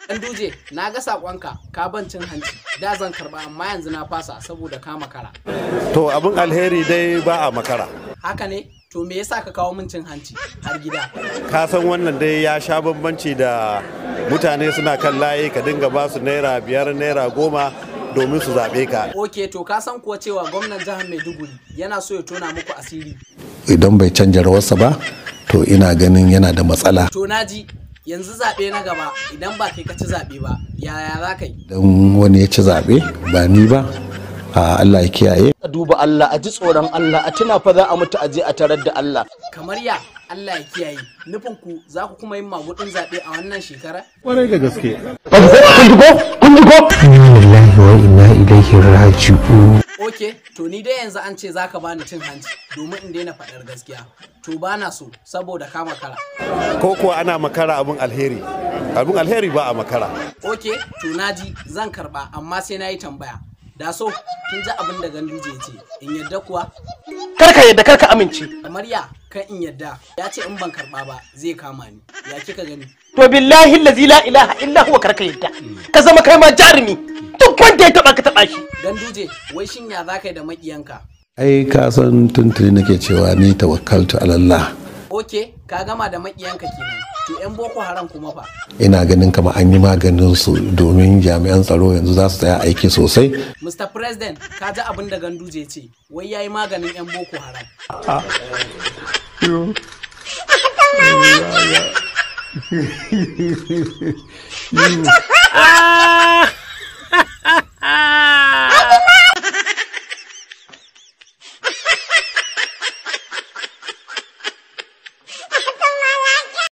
Dan duje na ga sakonka ka ban cin hanci da zan karba amma yanzu na fasa saboda ka makara. To abin alheri dai ba a makara. Haka ne to me yasa ka kawo min cin hanci har gida? Ka san wannan dai ya sha bambanci da mutane suna kan layi ka dinga ba su naira biyar naira goma domin su zaɓe ka. Ok to ka san kuwa cewa gwamnan jihar Maiduguri yana so ya tona muku asiri. idan bai canja rawarsa ba to ina ganin yana da matsala To naji yanzu zaɓe na gaba idan ba kai ka ci zaɓe ba yaya za ka yi? don wani ya ci zaɓe ba ni ba a Allah ya kiyaye a duba Allah a ji tsoron Allah a tuna fa za a mutu a je a tarar da Allah Kamar ya Allah ya kiyaye nufin ku za ku kuma yin magudin zaɓe a wannan shekara? Kwarai da gaske. lillahi wa inna ilaihi raji'un Ok to ni dai yanzu an ce za ka bani cin hanci domin in daina faɗar gaskiya. To ba na so saboda ka makara. Ko kuwa ana makara abin alheri. Abin alheri ba a makara. Ok to naji zan karɓa amma sai na yi tambaya. Da so kin ji abin da ganduje ya ce in yadda kuwa karka yadda karka amince kamar ya kan in yadda ya ce in ban karɓa ba zai kama ni ya kika gani. to billahi allazi la ilaha illa huwa karka yadda ka zama kai ma jarumi duk wanda ya taba ka taba shi Ganduje wai shin ya za ka yi da maƙiyanka? ai ka san tuntuni nake cewa ni tawakkaltu ala Allah Ok ka gama da maƙiyanka kenan. To 'yan Boko Haram kuma fa. ina ganin kama an yi maganin su domin jami'an tsaro yanzu za su tsaya aiki sosai Mr. President, ka ji abin da Ganduje ce, wai ya yi maganin 'yan Boko Haram. ah